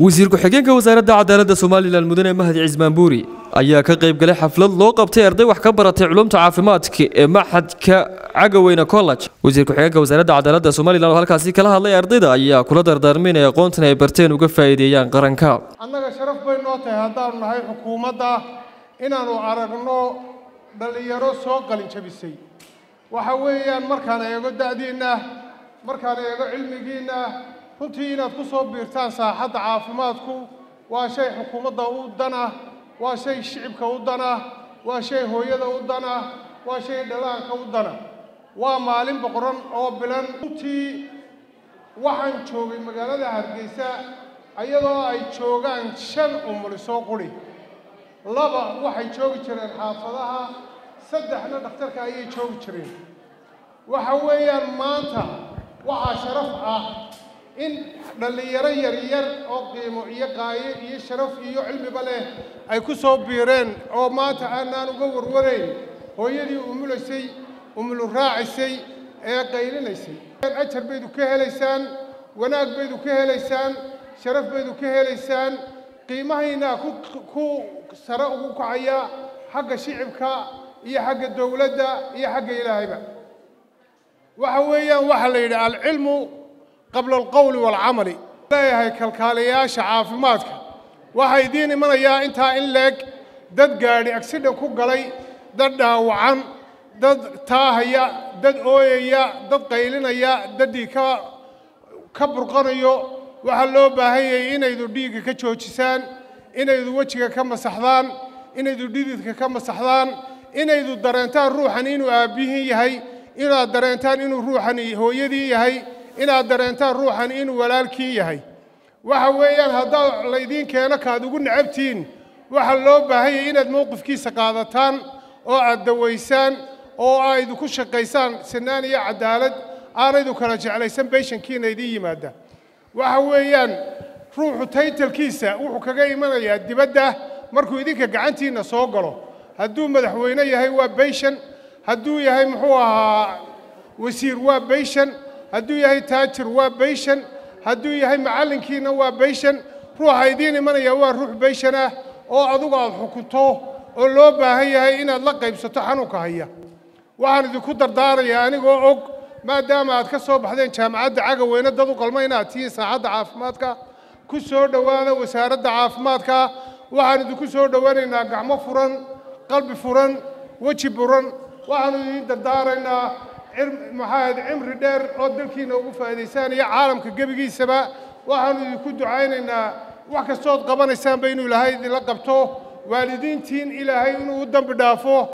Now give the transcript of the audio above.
wasiir ku-xigeenka wasaaradda cadaaladda somalilan mudane mahdi cismaan buuri ayaa ka qayb galay xaflad loo qabtay arday wax ka baratay culumta caafimaadka ee maxadka cagaweyne college wasiir ku-xigeenka wasaaradda cadaaladda somalilan oo halkaasi kala hadlay ardayda ayaa kula dardaarmay inay aqoontan ay barteen uga faa'iideeyaan qaranka annaga sharaf bay noo tahay haddaanu nahay xukuumadda inaannu aragno dhallinyaro soo qalin jabisay waxa weeyaan markaan eego da'diinna markaan eego cilmigiinna runtii inaad ku soo biirtaan saaxadda caafimaadku waa shay xukuumadda u dana waa shay shicibka u dana waa shay hooyada u dana waa shay dhalaanka u dana waa maalin boqoran oo bilan runtii waxaan joogay magaalada hargeysa iyadoo ay joogaan shan umulisoo quri laba waxay joogi jireen xaafadaha saddexna dhakhtarka ayay joogi jireen waxa weeyaan maanta waxaa sharaf ah in dhallinyaro yaryar oo qiimo iyo qaayo iyo sharaf iyo cilmiba leh ay ku soo biireen oo maanta aanaan uga warwarayn hooyadii umulaysay umulu raacisay ee qaylinaysay ajar baydu ka helaysaan wanaag baydu ka helaysaan sharaf baydu ka helaysaan qiimahaynaa ku sare ugu kacaya xagga shicibka iyo xagga dowladda iyo xagga ilaahayba waxa weeyaan waxaa la yidhi alcilmu qabla alqowli waalcamali leeyahay kalkaaliyayaasha caafimaadka waxaa idiin imanayaa intaa in leeg dad gaadhi agsidhan ku galay dad dhaawacan dad taahaya dad ooyaya dad qaylinaya daddii ka ka burqanayo waxaa loo baahan yahay inaydu dhiigga ka joojisaan inaydu wejiga ka masaxdaan inaydu dhididka ka masaxdaan inaydu dareentaan ruuxan inuu aabbihin yahay inaad dareentaan inuu ruuxan hooyadii yahay inaad dareentaan ruuxan inuu walaalkii yahay waxa weeyaan haddaa laydiin keeno kaad ugu necabtihiin waxaa loo baahan yahay inaad mowqifkiisa qaadataan oo aad dawaysaan oo aydu ku shaqaysaan sinaan iyo cadaalad aanaydu kala jeclaysan beyshankiina idiin yimaada waxa weeyaan ruuxu taytalkiisa wuxuu kaga imanayaa dibadda markuu idinka gacantiinna soo galo hadduu madaxweyne yahay waa beyshan hadduu yahay muxuu ahaa wasiir waa beyshan hadduu yahay taajir waa beyshan hadduu yahay macallinkiina waa beyshan ruuxa idiin imanaya waa ruux beyshan ah oo adugu aad xukunto oo loo baahan yahay inaad la qaybsato xanuunka haya waxaan idinku dardaarayaa anigoo og maadaama aad ka soo baxdeen jaamacadda cagaweyne dad u qalma inaad tihiin saacadda caafimaadka ku soo dhowaada wasaaradda caafimaadka waxaan idinku soo dhowanaynaa gacmo furan qalbi furan weji buran waxaanu idiin dardaaraynaa maxaahayd cimri dheer oo dalkiina ugu faa'iidaysaan iyo caalamka gebigiisaba waxaanu idinku ducaynaynaa wax kastood qabanaysaanba inuu ilaahay idinla qabto waalidiintiin ilaahay inuu u dambi dhaafo